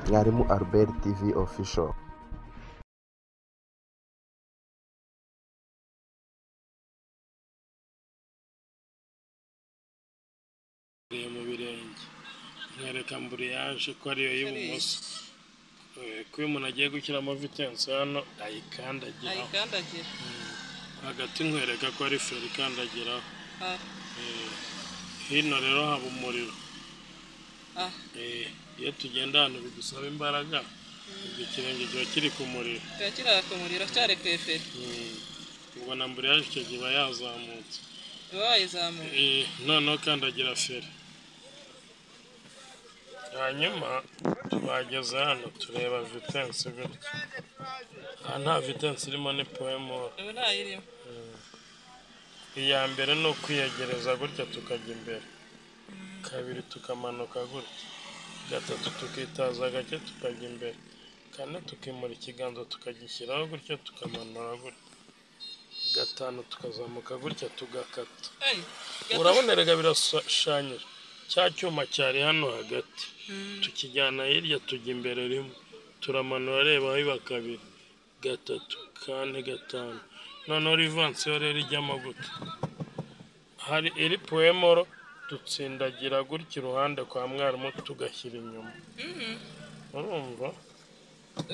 mwalimu albert tv official Mvuye mu birenge nkwereka mburiyaje ko ariyo y'ibumoso Eh, ko iyo umuntu agiye gushyiramo vitensi hano ayikandagiraho ayikandagira hagati nkwereka ko ari feri ikandagiraho Ah, Eh, hino rero haba umuriro ah, Eh, iyo tugenda ahantu bidusaba imbaraga ubwo ikirenge kiba kiri ku muriro kiba kiraka umuriro cyari ku eferi Mm, ubwo na mburiyaje icyo gihe iba yazamutse uba wayizamuye Eh, noneho kandagira feri hanyuma twageze hano tureba vitensi gutya aha nta vitensi irimo ni poemor ubu ntayirimo iya mbere ni ukwiyegereza gutya tukajya imbere kabiri tukamanuka gutya gatatu tukitaza gake tukajya imbere kane tukimura ikiganza tukagishyiraho gutya tukamanura gutya gatanu tukazamuka gutya tugakata Hey, gato- urabona erega birashushanyije cya cyuma cyari hano hagati tukijyana hirya tujya imbere rimwe turamanura reba biba kabiri gatatu kane gatanu noneho rivansiyo rero ijyamo gute hari iri puwemoro dutsindagira gutya iruhande kwa mwarimu tugashyira inyuma Mhm. urumva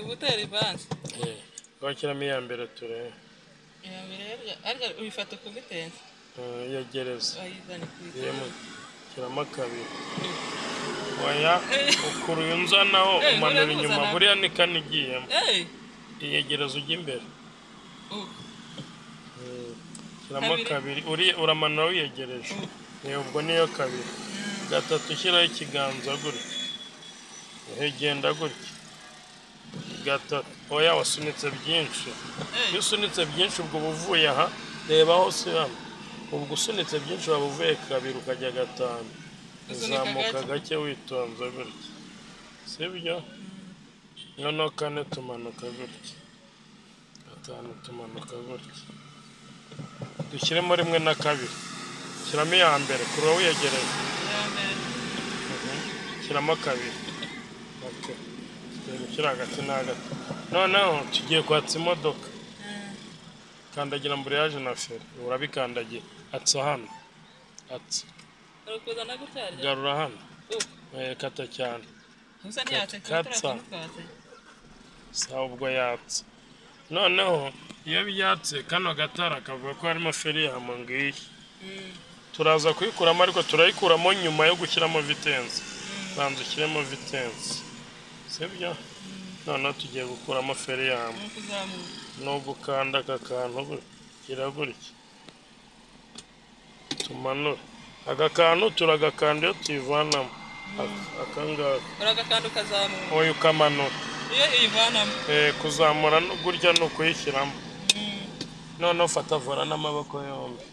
uba utera ivansi twashyiramo iya mbere turebe iya mbere rero ariko uyifata ukuvitensi Eh, yegereza wayizana yemu ikuvitensi shyiramo kabiri Oya, ukuruye unzanaho Eh, umanura nkuzana. inyuma buriya ni kane igiyemo eyi iyegereza ujya imbere ubu shyiramo Kabiri. kabiri uri- uramanura wiyegereje Eh, ubwo niyo kabiri gatatu ushyiraho ikiganza gutya Eh, genda gutya gatatu oya wasunitse byinshi iyo eyi usunitse byinshi ubwo uba uvuye aha reba hose hano ubwo usunitse byinshi waba uvuye kabiri ukajya gatanu Usunika uzamuka gake. gake witonze gutya sibyo noneho kane tumanuka gutya gatanu tumanuka gutya dushyiremo rimwe na kabiri shyiramo iya mbere kuri wowe wiyegereye iya mbere shyiramo kabiri Okay. tugiye gushyira hagati na hagati noneho tugiye kwatsa imodoka kandagira mburiyaje na feri urabikandagira atsa hano atsa uri kuzana gutya rya garura hano ubu Eh, kata cyane usa n'iyatse kuba Katsa. turakamukatse sawa ubwo yatsa noneho iyo byatse kano gatara kavuga ko harimo feri yamo ngiyi turaza kuyikuramo ariko turayikuramo nyuma yo gushyiramo vitensi banza ushyiremo vitensi sibyo noneho tugiye gukuramo feri yamo ni ukuzamuka ni ugukanda aka kantu gutya gutya tumanura aka kantu turagakanda iyo tuyivanamo Aka- aka ngaka uragakanda ukazamuka oya ukamanura iyo uyivanamo Eh, kuzamura no- gutya ni ukuyishyiramo noneho fata vora n'amaboko yombi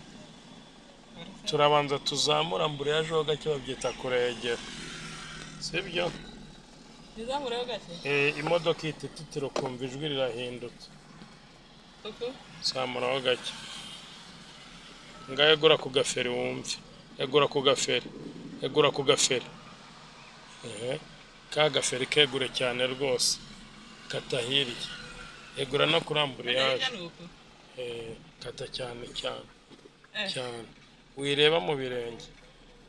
turabanza tuzamura mburiyajeho gake babyita kuregera sibyo bizamureho gake Eh, imodoka ihita ititira ukumva ijwi rirahindutse uku zamuraho gake ngaho egura ku gaferi wumve egura ku gaferi egura ku gaferi Ehe. ka gaferi kegure cyane rwose kata hirya egura no kurambura hirya yaje ni uku Eh, kata cyane cyane Eh. cyane wireba mu birenge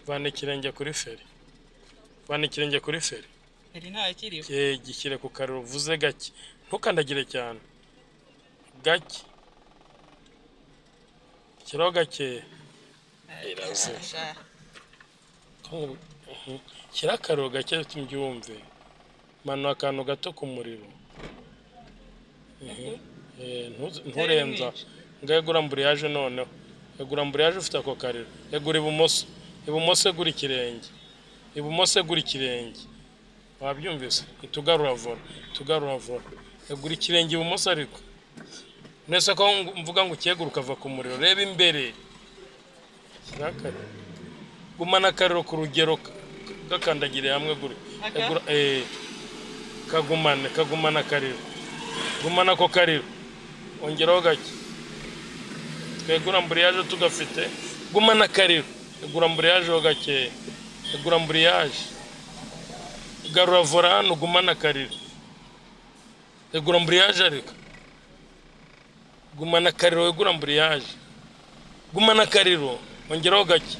vana ikirenge kuri feri vana ikirenge kuri feri iri ntayo ikiriho Eh, gishyire ku kariro uvuze gake ntukandagire cyane gake shyiraho gakeya Irazuba. Ntu- mhm. shyira akariro gake tubyumve manura akantu gato ku muriro Mhm. Eh, ntuze- nturenza mwinshi. ngo egura mburiyaje noneho egura mburiyaje ufite ako kariro egura ibumoso ibumoso egura ikirenge ibumoso egura ikirenge wabyumvise itugarura vora itugarura vora egura ikirenge ibumoso ariko mwese ko ngu- mvuga ngo ukegura ukava ku muriro reba imbere shyira akariro gumana akariro ku rugero k- gakandagiriye hamwe guri Aka? egura eh, kagumane kagumane akariro gumana ako kariro ongeraho gake twegura mburiyaje tugafite gumana akariro egura mburiyajeho gakeya egura mburiyaje garura vora hano ugumane akarira egura amburiyaje areka gumana akariro wegura amburiyaje gumana akariro ongeraho gake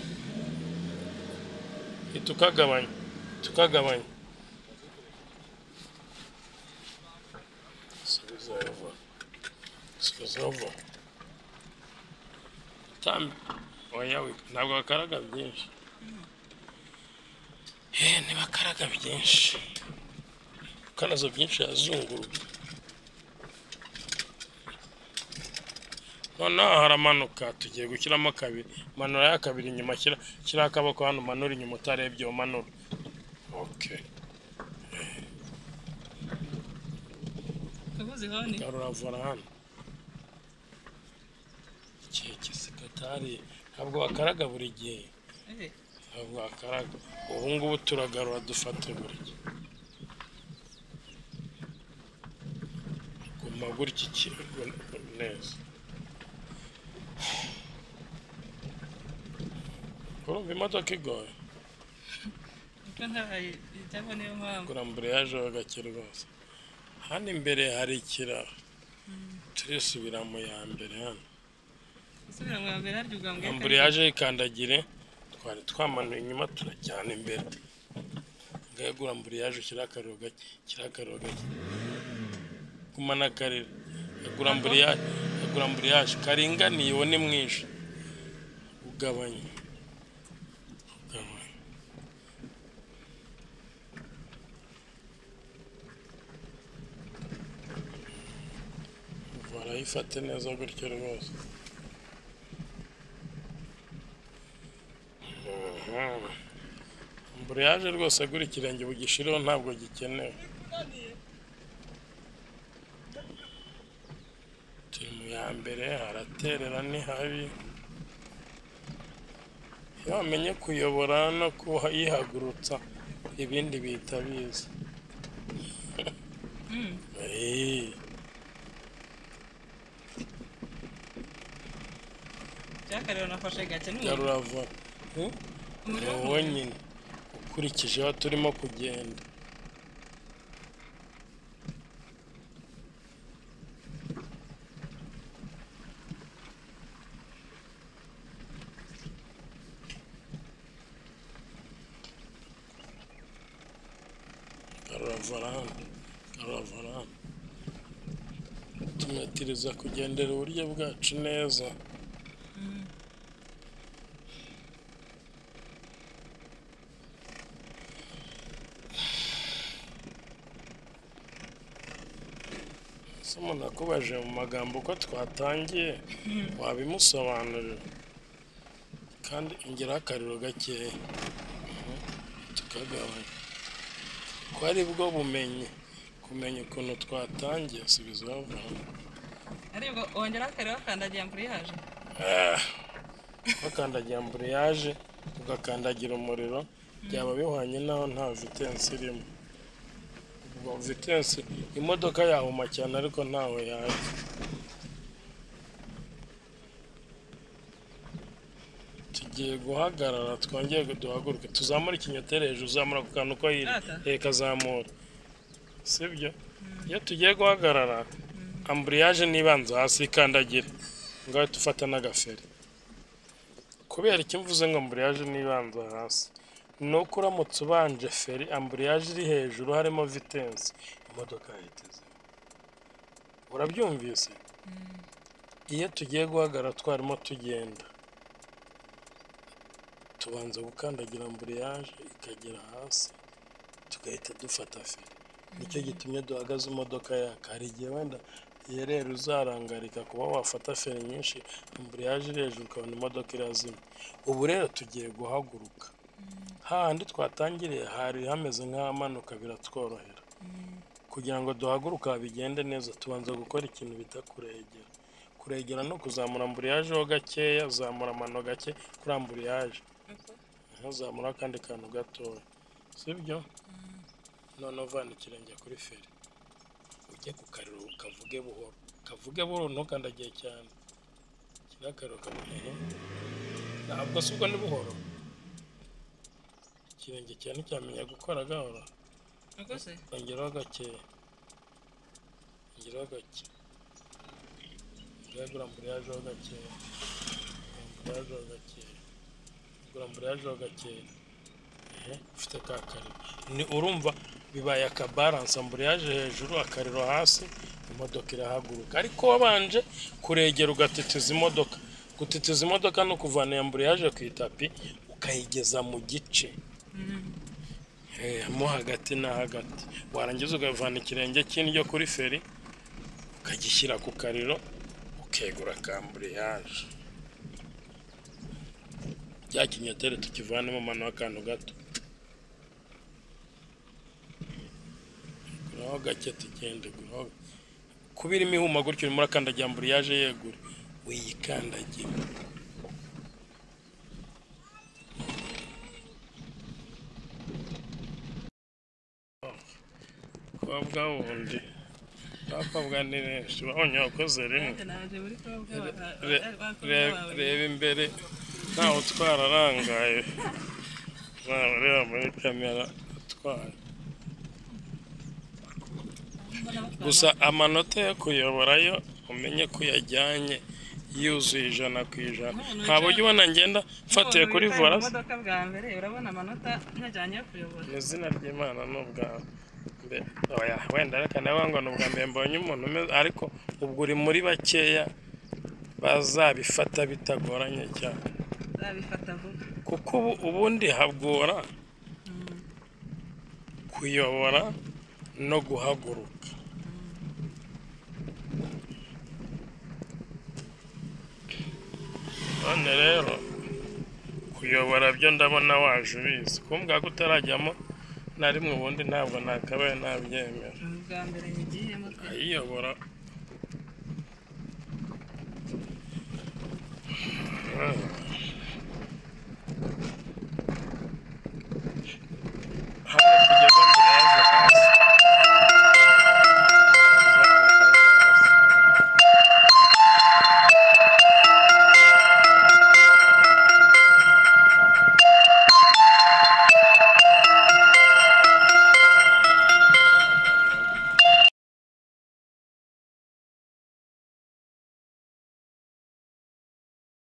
tukagabanya tukagabanya subiza vuba subiza vuba tambi oya we ntabwo bakaraga byinshi Eh, ntibakaraga byinshi kanazo byinshi yazunguruka noneho haramanuka tugiye gushyiramo kabiri manura ya kabiri inyuma shyira shyiraho akaboko hano umanura inyuma utarebye umanura okay Kavuze honi. garuravura hano igihe kisekatari ntabwo bakaraga buri gihe Eh, ntabwo wakaraga ubu ngubu turagarura dufate buri gihe guma gutya ikirego neza urumva imodoka igoye Uko ntabaye icyapa niyo mpamvu. kurambura yaje gake rwose hano imbere hari ikiraro turisubira mu ya mbere hano Usubira mu ya mbere harya ugambwe. ambure yaje ikandagire twari twamanuye inyuma turajyana imbere ngayegura ambure yaje ushyira akariro gake shyira akariro gake gumana akariro yagura ambure yaje yagura ambure yaje karinganiye uwo ni mwinshi ugabanya ugabanya barayifate neza gutyo rwose Amburiyaje rwose agura ikirenge bugishireho ntabwo gikenewe. Turi mu ya mbere haraterera ni habi. Iyo wamenye kuyobora no kuyihagurutsa ibindi bihita biza. Mm. Eh. Cyakariro nafashe gake n'ubu. Garurava. Eh? ni Umuriro wowe w'umuriro. nyine ukurikije aho turimo kugenda garurava hano garurava hano tumetiriza kugendera uburyo bwacu neza Mm. somo nakubajije mu magambo uko twatangiye wabimusobanurira kandi ingeraho akariro gakeya Mhm. tukagabanya ko ari bwo bumenyi kumenya ukuntu twatangiye subiza bavuga Aribwo wongeraho akariro kandagira ambure yaje. bakandagira amburiyaje ugakandagira umuriro byaba bihwanye n'aho nta vitensi irimo ubwo vitensi imodoka yahuma cyane ariko ntawe yaje tugiye guhagarara twongere duhaguruke tuzamure ikinyotere hejuru uzamura ku kantu uko yiri Aka? reka zamura sibyo iyo tugiye guhagarara amburiyaje n'ibanza hasi ikandagira ngaho dufata n'agaferi kubera icyo mvuze ngo amburiyaje n'ibanza hasi ni uko uramutse ubanje feri amburiyaje iri hejuru harimo vitensi imodoka yahita izima urabyumvise iyo tugiye guhagarara twarimo tugenda tubanza gukandagira amburiyaje ikagera hasi tugahita dufata feri nicyo gitumye duhagaze imodoka yaka hari igihe wenda iyo rero uzarangarika kuba wafata feri nyinshi amburiyaje iri hejuru ukabona imodoka irazima ubu rero tugiye guhaguruka hahandi twatangiriye hari hameze nk'ahamanuka biratworohera kugira ngo duhaguruke bigende neza tubanza gukora ikintu bita kuregera kuregera no kuzamura amburiyaje ho gakeya zamura amano gake kuri amburiyaje Uko? ntuzamura akandi kantu gatoya sibyo noneho uvana ikirenge kuri feri ujye ku kariro kavuge buhoro kavuge buhoro ntukandagiye cyane kiriya akariro kavuge ntabwo si ubwo ni buhoro ikirenge cyane nticyamenya gukora gahoro niko se ongeraho gakeya ongeraho gake ongeraho amburiyajeho gakeya amburiyajeho gakeya amburiyajeho gakeya ehe ufite ka kariro ni urumva bibaye akabaranse amburiyaje hejuru akariro hasi imodoka irahaguruka ariko wabanje kuregera ugatitiza imodoka gutitiza imodoka ni ukuvana amburiyaje ku itapi ukayigeza mu gice Eh, mo hagati na hagati warangiza ukavana ikirenge cy'indyo kuri feri ukagishyira ku kariro ukegura kamburiyage bya kinyotere tukivanemo umwana w'akantu gato guraho gake tugende guraho kuba irimo ihuma gutyo urimo urakandagira amburiyaje yegura uyikandagira kuba bwa wundi papa bwa ni benshi babonye wakoze rimwe nanjye naje muri kobwa Re- re- reba imbere ntawe utwara arangaye ntawe ureba muri kamera utwara gusa amanota yo kuyoborayo umenye ko uyajyanye yuzuye ijana ku ijana nta buryo ubona ngenda mfatiye kuri voras imodoka bwa mbere urabona amanota najyanye yo kuyobora mu izina ry'imana ni ubwa mbere oya wenda reka nawe ngo ni ubwa mbere mbonye umuntu umeze ariko ubwo uri muri bakeya bazabifata bitagoranye cyane nzabifata vuba kuko ubu ubundi hagora kuyobora no guhaguruka none rero kuyobora byo ndabona waje ubizi kumbwa ko utarajyamo na rimwe ubundi ntabwo nakabaye nabyemera ni ubwa mbere nyigiyemo pe ayiyobora